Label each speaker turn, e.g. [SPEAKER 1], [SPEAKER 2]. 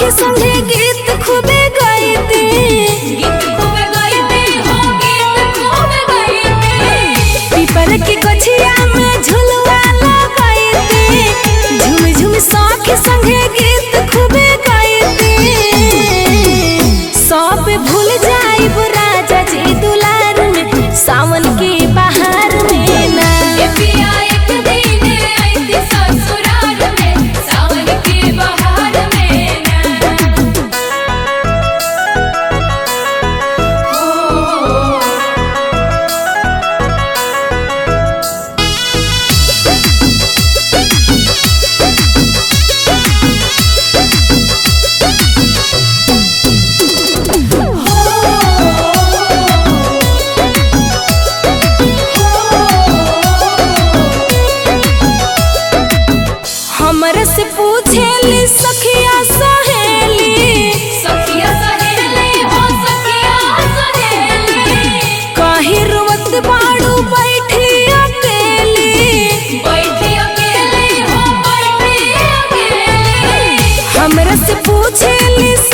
[SPEAKER 1] सखी संगे गीत खूबे गाइते
[SPEAKER 2] गीत खूब गाइते हो गीत खूब गाइते
[SPEAKER 1] पीपर के गछिया में झुलवा लगाइते झुम झुम सखी संगे गीत खूबे गाइते सब भूल जाइब राजा जी दुलार में सावन के बहार में ना
[SPEAKER 2] ये पिया एक दिन आइते ससुराल में सावन के बहार में ना हो
[SPEAKER 1] हमर से पूछेली सखिया सहेली
[SPEAKER 2] सखिया सहेली हो सखिया सहेली
[SPEAKER 1] काहे रोवत बाड़ू बैठी अकेली
[SPEAKER 2] बैठी अकेले हो बैठी अकेले
[SPEAKER 1] हमरा से पूछेली